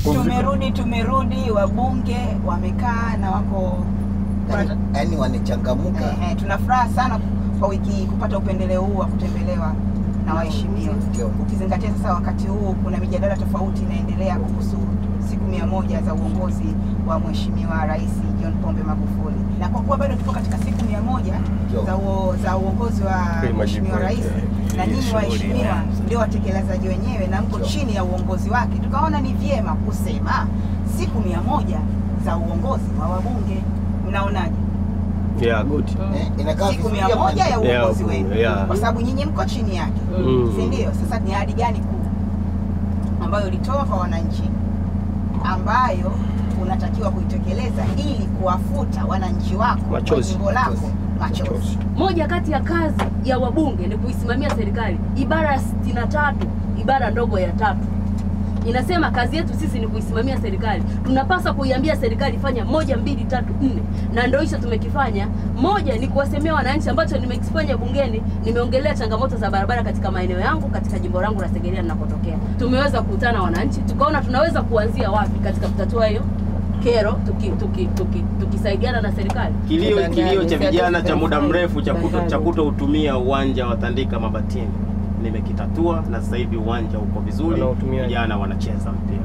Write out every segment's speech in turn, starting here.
Tumerudi, tumerudi, wabunge wamekaa na wako Yaani- yaani wanachangamuka Ehe, tuna furaha sana kwa wiki hii kupata upendeleo huu wa kutembelewa na waheshimiwa, Ndio. ukizingatia sasa wakati huu kuna mijadala tofauti inaendelea kuhusu siku mia moja za uongozi wa Mheshimiwa Rais John Pombe Magufuli, na kwa kuwa bado tupo katika siku mia moja Ndio. za, uo, za uongozi wa Kweli majibu Mheshimiwa Rais yake, na hii nyinyi shughuli waheshimiwa imeanza. ndio watekelezaji wenyewe na mko chini ya uongozi wake, tukaona ni vyema kusema siku mia moja za uongozi wa wabunge. Mnaonaje? Yeah, good. Eh, inakaa siku vizuri mia ama moja ya ni- Yeah, uongozi wenu yeah. kwa sababu nyinyi mko chini yake Mm. si ndio sasa ni ahadi gani kuu ambayo ulitoa kwa wananchi ambayo unatakiwa kuitekeleza ili kuwafuta wananchi wako wa Machozi. jimbo lako machozi Moja kati ya kazi ya wabunge ni kuisimamia serikali. Ibara ya 63 ibara ndogo ya tatu inasema kazi yetu sisi ni kuisimamia serikali. Tunapaswa kuiambia serikali fanya moja, mbili, tatu, nne, na ndio hicho tumekifanya. Moja ni kuwasemea wananchi, ambacho nimekifanya bungeni. Nimeongelea changamoto za barabara katika maeneo yangu, katika jimbo langu la Segerea ninakotokea. Tumeweza kukutana na wananchi, tukaona tunaweza kuanzia wapi katika kutatua hiyo kero, tukisaidiana tuki, tuki, tukisaidiana na serikali. Kilio kilio cha vijana cha muda mrefu cha kuto cha kutoutumia uwanja wa Tandika Mabatini nimekitatua, na sasa hivi uwanja uko vizuri, Wanautumia. vijana wanacheza mpira.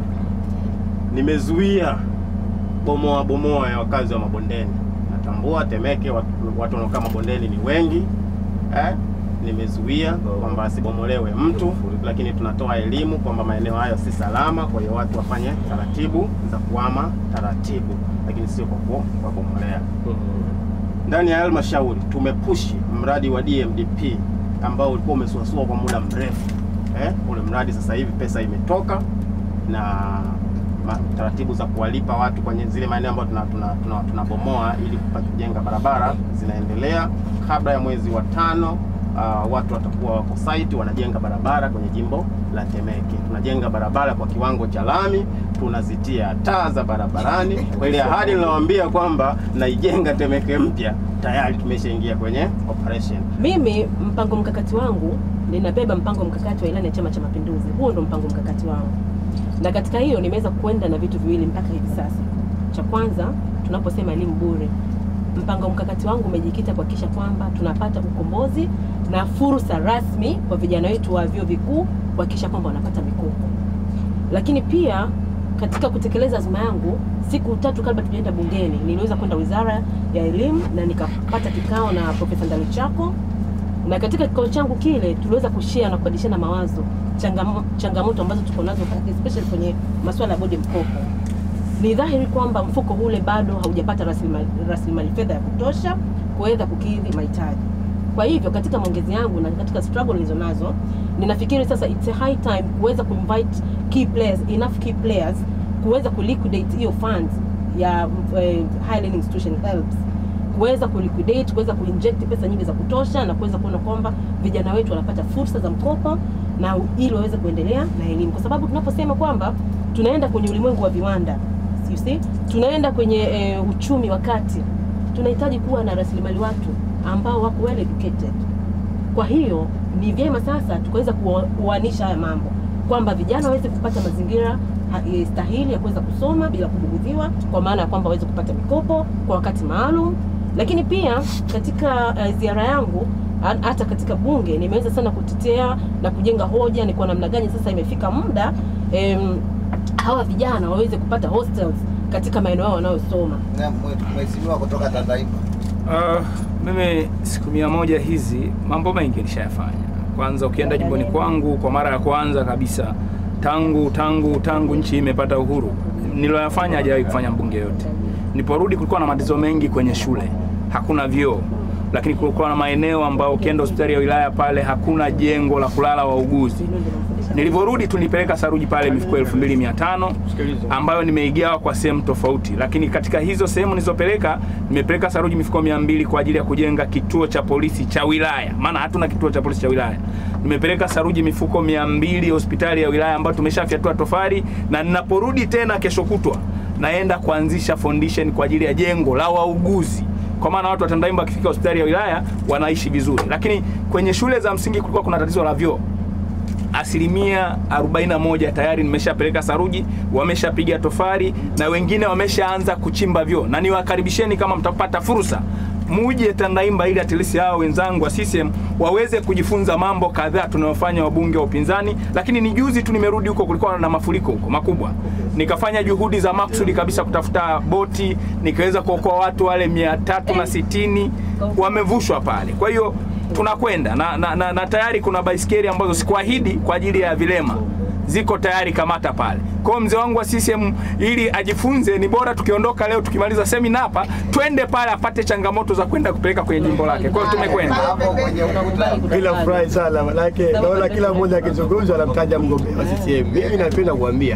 Nimezuia bomoa bomoa ya wakazi wa mabondeni. Natambua Temeke watu, watu wanaokaa mabondeni ni wengi eh? Nimezuia kwamba asibomolewe mtu, lakini tunatoa elimu kwamba maeneo hayo si salama, kwa hiyo watu wafanye taratibu za kuhama taratibu, lakini sio kwa ku- kwa kubomolea ndani ya halmashauri tumepushi mradi wa DMDP ambao ulikuwa umesuasua kwa muda mrefu eh, ule mradi sasa hivi pesa imetoka na ma- taratibu za kuwalipa watu kwenye zile maeneo ambayo tunabomoa tuna, tuna, tunabomoa ili kupata kujenga barabara zinaendelea. Kabla ya mwezi wa tano uh, watu watakuwa wako site wanajenga barabara kwenye jimbo la Temeke. Tunajenga barabara kwa kiwango cha lami, tunazitia taa za barabarani. Kwa ile ahadi niliwaambia kwamba naijenga Temeke mpya, tayari tumeshaingia kwenye operation. Mimi mpango mkakati wangu ninabeba mpango mkakati wa ilani ya Chama cha Mapinduzi. Huo ndo mpango mkakati wangu, na katika hiyo nimeweza kwenda na vitu viwili mpaka hivi sasa. Cha kwanza, tunaposema elimu bure, mpango mkakati wangu umejikita kuhakikisha kwamba tunapata ukombozi na fursa rasmi kwa vijana wetu wa vyuo vikuu kuhakikisha kwamba wanapata mikopo lakini pia katika kutekeleza azma yangu, siku tatu kabla tujaenda bungeni, niliweza kwenda wizara ya elimu na nikapata kikao na Profesa Ndalichako, na katika kikao changu kile tuliweza kushare na kubadilishana mawazo changamo, changamoto ambazo tuko nazo especially kwenye masuala ya bodi mkopo. Ni dhahiri kwamba mfuko ule bado haujapata rasilimali rasilimali fedha ya kutosha kuweza kukidhi mahitaji. Kwa hivyo katika maongezi yangu na katika struggle nilizonazo, ninafikiri sasa it's a high time kuweza kuinvite key players, enough key players kuweza kuliquidate hiyo funds ya eh, higher learning institution helps kuweza kuliquidate, kuweza kuinject pesa nyingi za kutosha na kuweza kuona kwamba vijana wetu wanapata fursa za mkopo na ili waweze kuendelea na elimu, kwa sababu tunaposema kwamba tunaenda kwenye ulimwengu wa viwanda you see, tunaenda kwenye eh, uchumi wa kati, tunahitaji kuwa na rasilimali watu ambao wako well educated. Kwa hiyo ni vyema sasa tukaweza kuo- kuoanisha haya mambo kwamba vijana waweze kupata mazingira ha- eh, stahili ya kuweza kusoma bila kubugudhiwa, kwa maana ya kwamba waweze kupata mikopo kwa wakati maalum. Lakini pia katika uh, ziara yangu ha- hata katika bunge nimeweza sana kutetea na kujenga hoja ni kwa namna gani sasa imefika muda em, hawa vijana waweze kupata hostels katika maeneo yao wanayosoma. Na mwe- mheshimiwa kutoka Tandahimba. Uh, mimi siku mia moja hizi mambo mengi nishayafanya. Kwanza ukienda jimboni kwangu kwa mara ya kwanza kabisa tangu tangu tangu nchi imepata uhuru, niloyafanya hajawahi kufanya mbunge yote. Niliporudi kulikuwa na matatizo mengi kwenye shule, hakuna vyoo, lakini kulikuwa na maeneo ambayo ukienda hospitali ya wilaya pale hakuna jengo la kulala wauguzi. Nilivyorudi tulipeleka saruji pale mifuko elfu mbili mia tano ambayo nimeigawa kwa sehemu tofauti, lakini katika hizo sehemu nilizopeleka nimepeleka saruji mifuko mia mbili kwa ajili ya kujenga kituo cha polisi cha wilaya, maana hatuna kituo cha polisi cha wilaya. Nimepeleka saruji mifuko mia mbili hospitali ya wilaya ambayo tumeshafyatua tofali, na ninaporudi tena kesho kutwa naenda kuanzisha foundation kwa ajili ya jengo la wauguzi kwa maana watu wa Tandahimba wakifika hospitali ya wilaya wanaishi vizuri, lakini kwenye shule za msingi kulikuwa kuna tatizo la vyoo asilimia 41 tayari nimeshapeleka saruji, wameshapiga tofari na wengine wameshaanza kuchimba vyoo, na niwakaribisheni kama mtapata fursa muje Tandaimba ili atilisi hao wenzangu wa CCM waweze kujifunza mambo kadhaa tunayofanya wabunge wa upinzani. Lakini ni juzi tu nimerudi huko, kulikuwa na mafuriko huko makubwa, nikafanya juhudi za maksudi kabisa kutafuta boti, nikaweza kuokoa watu wale mia tatu na sitini wamevushwa pale. Kwa hiyo tunakwenda na, na, na, na tayari kuna baisikeli ambazo sikuahidi kwa ajili ya vilema ziko tayari kamata pale. Kwa hiyo mzee wangu wa CCM ili ajifunze, ni bora tukiondoka leo tukimaliza semina hapa, twende pale apate changamoto za kwenda kupeleka kwenye jimbo lake. Kwa hiyo tumekwenda. Hapo kwenye ukuta. Bila furahi sana manake naona kila mmoja akizungumza anamtaja mgombea wa CCM. Mimi napenda kuambia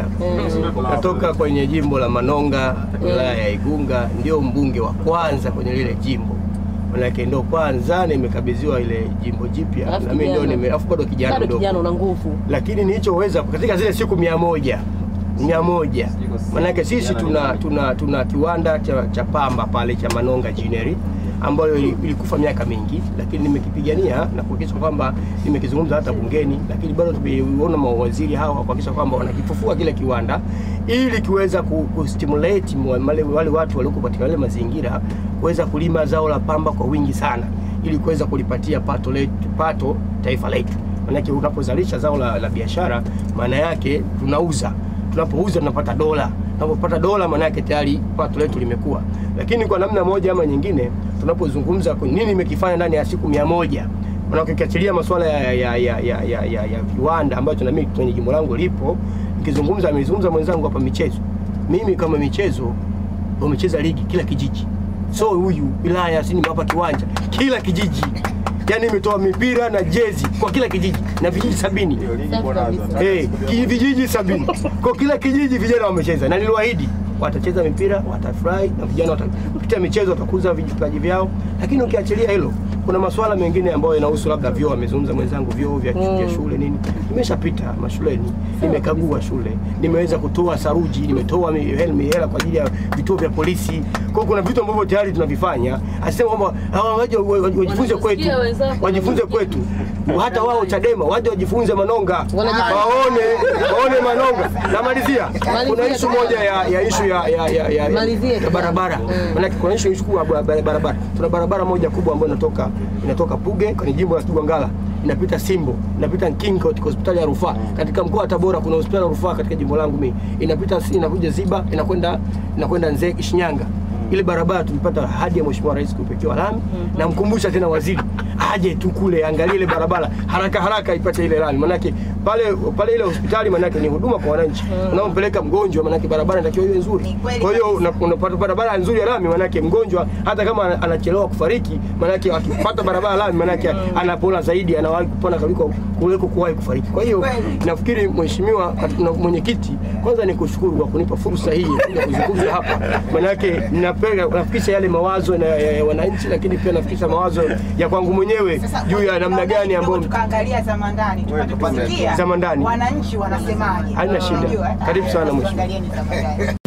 natoka kwenye jimbo la Manonga, wilaya ya Igunga, ndio mbunge wa kwanza kwenye lile jimbo. Manake ndo kwanza nimekabidhiwa ile jimbo jipya Alafu na mimi ndio kijana. nime alafu bado kijana bado mdogo. kijana una nguvu lakini nilichoweza katika zile siku mia moja mia moja manake sisi tuna, tuna, tuna kiwanda cha, cha pamba pale cha Manonga Ginnery ambayo ili- ilikufa miaka mingi, lakini nimekipigania na kuhakikisha kwamba nimekizungumza hata bungeni, lakini bado tumeona mawaziri hawa kuhakikisha kwamba wanakifufua kile kiwanda ili kiweza ku, ku stimulate mwa- wale, wale watu walioko katika wale mazingira kuweza kulima zao la pamba kwa wingi sana ili kuweza kulipatia pato letu, pato taifa letu Maanake unapozalisha zao la, la biashara, maana yake tunauza, tunapouza tunapata dola, tunapopata dola, maana yake tayari pato letu limekuwa. Lakini kwa namna moja ama nyingine, tunapozungumza kwa nini nimekifanya ndani ya siku mia moja maanake ukiachilia masuala ya, ya, ya, ya, ya, ya, ya viwanda ambacho na mimi kwenye jimbo langu lipo, nikizungumza, amezungumza mwenzangu hapa michezo. Mimi kama michezo wamecheza ligi kila kijiji, so huyu wilaya si nimewapa kiwanja kila kijiji yaani imetoa mipira na jezi kwa kila kijiji na vijiji sabini Safi kabisa. hey, vijiji sabini kwa kila kijiji vijana wamecheza na niliwaahidi watacheza mipira watafurahi na vijana wata- kupitia michezo watakuza vipaji vyao lakini ukiachilia hilo kuna masuala mengine ambayo yanahusu labda vyoo amezungumza mwenzangu vyoo vya, vya shule nini nimeshapita mashuleni nimekagua shule nimeweza kutoa saruji nimetoa mi- hel- mihela kwa ajili ya vituo vya polisi kwa hiyo kuna vitu ambavyo tayari tunavifanya asema kwamba hawa waje wa- wa- wajifunze kwetu Wanasikia wenzako, wajifunze kwetu hata wao Chadema waje wajifunze Manonga Wanajifunza. waone waone Manonga. Namalizia, kuna ishu moja ya, ya ishu ya, ya, ya, ya, Malizie ya barabara maanake kuna ishu ishu kubwa ya bara- barabara. Tuna barabara moja kubwa ambayo inatoka inatoka Puge kwenye jimbo la Kigwangala inapita Simbo inapita Nkingo katika hospitali ya rufaa. Katika mkoa wa Tabora kuna hospitali ya rufaa katika jimbo langu mimi inapita inakuja Ziba inakwenda inakwenda Nzega Shinyanga ile barabara tulipata ahadi ya Mheshimiwa Rais kuipekewa lami na mkumbusha tena waziri aje tu kule angalie ile barabara haraka haraka ipate ile lami, manake pale pale ile hospitali manake ni huduma kwa wananchi unaompeleka mgonjwa, manake barabara inatakiwa iwe nzuri. Ni kweli Kwa hiyo kabisa. una- unapata barabara nzuri ya lami, manake mgonjwa hata kama ana- anachelewa kufariki, manake akipata barabara lami, manake anapona zaidi, anawahi kupona kuliko kuliko kuwahi kufariki. Kwa hiyo Kweli. nafikiri mheshimiwa kat- na mwenyekiti, kwanza ni kushukuru kwa kunipa fursa hii ya kuja kuzungumza hapa, manake ninapenda nafikisha yale mawazo na, ya, ya wananchi, lakini pia nafikisha mawazo ya kwangu mwenyewe Sasa juu ya namna tunaongea gani kidogo ambayo tukaangalia za mandani tupate tupate kusikia za mandani. wananchi wanasemaje. Haina shida. Unajua, eh? Karibu sana, Sasa mheshimiwa. tuangalieni za mandani.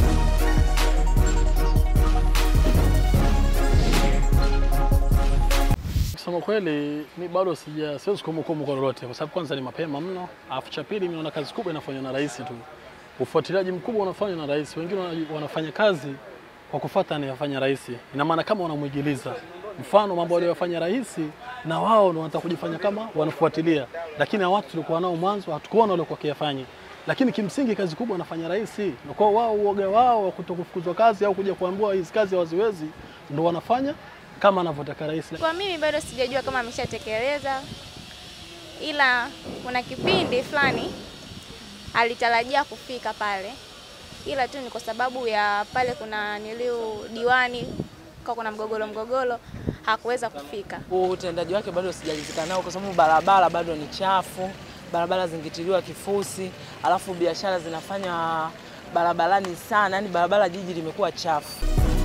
Kusema kweli mi bado sija siwezi kumhukumu kwa lolote, kwa sababu kwanza ni mapema mno, alafu cha pili, mimi naona kazi kubwa inafanywa na rais tu, ufuatiliaji mkubwa unafanywa na rais. Wengine wana- wanafanya kazi kwa kufuata anayofanya rais, ina maana kama wanamwigiliza mfano mambo aliyofanya rais, na wao ndio wanataka kujifanya kama wanafuatilia, lakini hao watu tulikuwa nao mwanzo hatukuona waliokuwa wakiyafanya lakini kimsingi kazi kubwa anafanya rais, na kwa wao uoga wao wa kutokufukuzwa kazi au kuja kuambiwa hizi kazi hawaziwezi, ndio wanafanya kama anavyotaka rais. Kwa mimi bado sijajua kama ameshatekeleza, ila kuna kipindi fulani alitarajia kufika pale, ila tu ni kwa sababu ya pale kuna niliu diwani kwa kuna mgogoro mgogoro, hakuweza kufika. huu utendaji wake bado sijalizika nao, kwa sababu barabara bado ni chafu, barabara zingitiliwa kifusi, alafu biashara zinafanya barabarani sana, yani barabara jiji limekuwa chafu.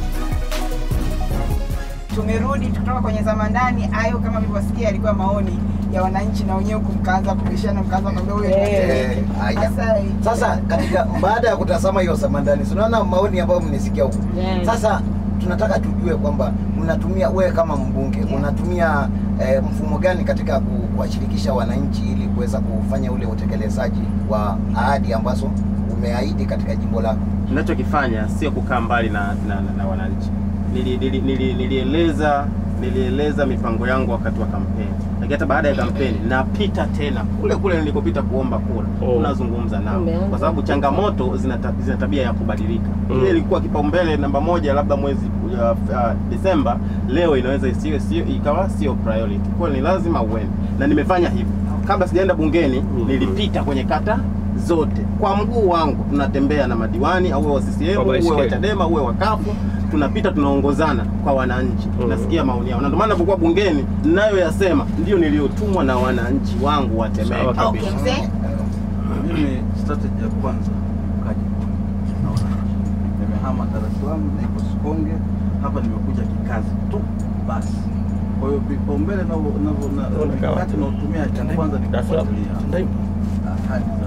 Tumerudi kutoka kwenye zama ndani. Hayo kama mlivyosikia, yalikuwa maoni ya wananchi, na wenyewe huku mkaanza kubishana, mkaanza kuambia huyo ni Eh, mtendeki. haya. Sasa Sasa katika baada ya kutazama hiyo samandani, tunaona maoni ambayo mmesikia huko. Yeah. Sasa tunataka tujue kwamba mnatumia wewe kama mbunge unatumia eh, mfumo gani katika ku- kuwashirikisha wananchi ili kuweza kufanya ule utekelezaji wa ahadi ambazo umeahidi katika jimbo lako? Ninachokifanya sio kukaa mbali na, na, na, na wananchi. Nili, nili, nili, nilieleza nilieleza mipango yangu wakati wa kampeni, lakini hata baada ya kampeni napita tena kule kule nilikopita kuomba kura, Oh. tunazungumza nao, Umeanza. kwa sababu changamoto zina ta- zina tabia ya kubadilika. Mm. Ile ilikuwa kipaumbele namba moja labda mwezi uh, uh, Desemba, leo inaweza isiwe sio ikawa sio priority. Kwa hiyo ni lazima uende, na nimefanya hivyo. Kabla sijaenda bungeni, Mm. nilipita kwenye kata zote kwa mguu wangu, tunatembea na madiwani au wa CCM Kwa uwe wa baiskeli. Chadema uwe wa kafu tunapita tunaongozana kwa wananchi Mm. nasikia maoni yao, na ndio maana napokuwa bungeni ninayoyasema ndio niliyotumwa na wananchi wangu wa Temeke. Sawa kabisa. Okay, mzee. Mimi strategy ya kwanza kaji na wananchi. Nimehama Dar es Salaam, niko Sikonge, hapa nimekuja kikazi tu basi. Kwa hiyo vipaumbele na na- na- na mikakati naotumia cha kwanza ni kufuatilia ahadi za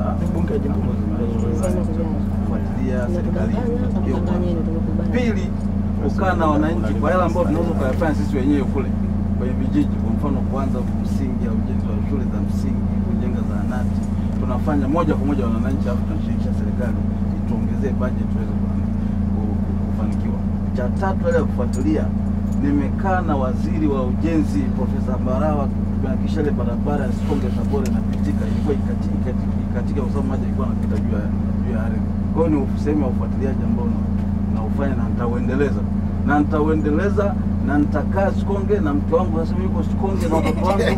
kufuatilia serikali matukio kwa Pili, kukaa na wananchi kwa yale ambayo tunaweza kuyafanya sisi wenyewe kule kwenye vijiji, kwa mfano kuanza msingi au ujenzi wa shule za msingi, kujenga zahanati, tunafanya moja kwa moja na wananchi, alafu tunashirikisha serikali ituongezee budget tuweze ku- ku- ku- kufanikiwa. Cha tatu, ile ya kufuatilia, nimekaa na waziri wa ujenzi Profesa Mbarawa tumehakikisha ile barabara ya Sikonge Tabora inapitika, ilikuwa ikati- ikati- ikatika kwa sababu maji ilikuwa yanapita juu ya juu ya ardhi. Kwa hiyo ni sehemu ya ufuatiliaji ambao na- naufanya na nitauendeleza na nitauendeleza na nitakaa Sikonge na mke wangu sasa hivi yuko Sikonge na watoto wangu.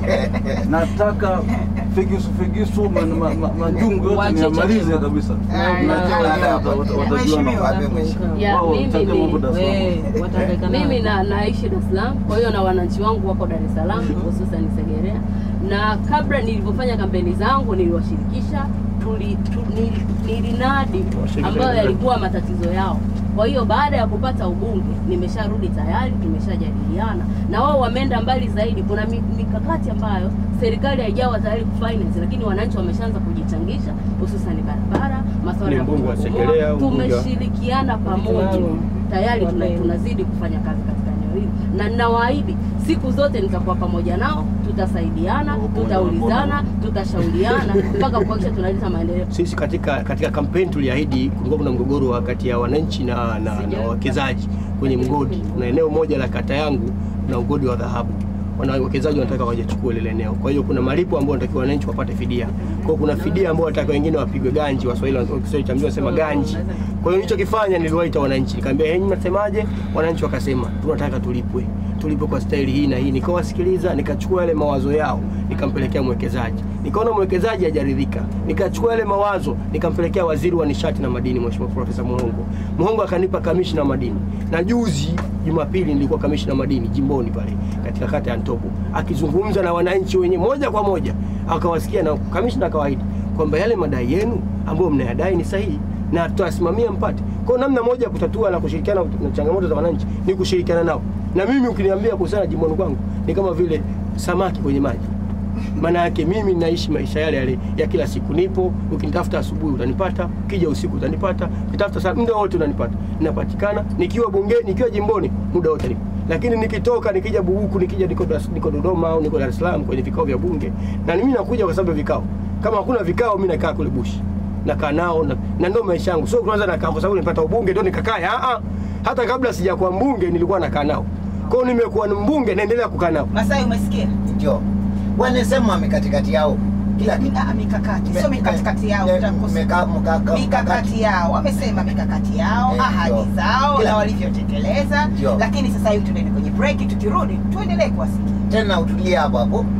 Nataka figisu figisu ma- ma- ma- majungu yote Wache niyamalize Chadema. kabisa. Ah, Na na- wengine wata- wata- watajua Mheshimiwa. na- Wape mheshimiwa. Ya, wao mimi wataje ni- mambo Dar es Salaam. We, watahangaika nao. Mimi na naishi Dar es Salaam, kwa hiyo na wananchi wangu wako Dar es Salaam, hususan Segerea, na kabla nilivyofanya kampeni zangu niliwashirikisha, tuli, tu, nili, nilinadi Washirikisha ambayo wenzako. yalikuwa matatizo yao. Kwa hiyo baada ya kupata ubunge nimesharudi tayari, tumeshajadiliana na wao, wameenda mbali zaidi. Kuna mi- mikakati ambayo serikali haijawa tayari kufinance, lakini wananchi wameshaanza kujichangisha, hususan barabara, masuala Ni ya mbunge wa kubomoa. Segerea, mbunge wa- tumeshirikiana pamoja Maalum. tayari tuna, Wame- tunazidi kufanya kazi katika eneo hili, na ninawaahidi siku zote nitakuwa pamoja nao, tutasaidiana, tutaulizana, tutashauriana mpaka kuhakikisha tunaleta maendeleo. Sisi katika katika kampeni tuliahidi, kulikuwa kuna mgogoro wa kati ya wananchi na, na, na wawekezaji kwenye mgodi. Kuna eneo moja la kata yangu na mgodi wa dhahabu, wana wawekezaji wanataka wajachukue lile eneo. Kwa hiyo kuna malipo ambayo wanatakiwa wananchi wapate fidia. Kwa hiyo kuna fidia ambayo wanataka wengine wapigwe ganji, Waswahili wa Kiswahili cha mjini wanasema ganji. Kwa hiyo nilichokifanya niliwaita wananchi, nikamwambia "Hey, mnasemaje? Wananchi wakasema tunataka tulipwe tulipwe kwa staili hii na hii. Nikawasikiliza, nikachukua yale mawazo yao, nikampelekea mwekezaji. Nikaona mwekezaji hajaridhika, nikachukua yale mawazo, nikampelekea waziri wa nishati na madini, Mheshimiwa Profesa Muhongo. Muhongo akanipa kamishna madini, na juzi Jumapili nilikuwa kamishna madini jimboni pale katika kata ya Ntobo, akizungumza na wananchi wenye moja kwa moja, akawasikia na kamishna akawaahidi kwamba yale madai yenu ambayo mnayadai ni sahihi na tutasimamia mpate. Kwa hiyo namna moja ya kutatua na kushirikiana na changamoto za wananchi ni kushirikiana nao, na mimi ukiniambia kuhusiana na jimboni kwangu ni kama vile samaki kwenye maji. Maana yake mimi naishi maisha yale yale ya kila siku, nipo. Ukinitafuta asubuhi utanipata, ukija usiku utanipata, ukitafuta saa muda wote unanipata, ninapatikana nikiwa bungeni, nikiwa jimboni, muda wote nipo. Lakini nikitoka nikija Buhuku, nikija niko, Dar- niko Dodoma au niko Dar es Salaam kwenye vikao vya bunge, na mimi nakuja kwa sababu ya vikao. Kama hakuna vikao, mimi nakaa kule bushi nakaa nao na, na ndio maisha yangu. Sio kwanza nakaa kwa sababu nilipata ubunge ndio nikakaa. Ah ah. Hata kabla sijakuwa mbunge nilikuwa nakaa nao. Kwa hiyo nimekuwa ni mbunge naendelea kukaa nao. Masai, umesikia? Ndio. Wanasema mikakati yao kila kitu. Ah, mikakati sio Me- mikakati yao, me- utakosa. meka- mkaka- mikakati yao wamesema mikakati yao Eh, ahadi ndio. zao Kila- na walivyotekeleza Ndio. lakini sasa hivi tunaenda kwenye break tukirudi tuendelee kuwasikia Tena utulie hapo hapo.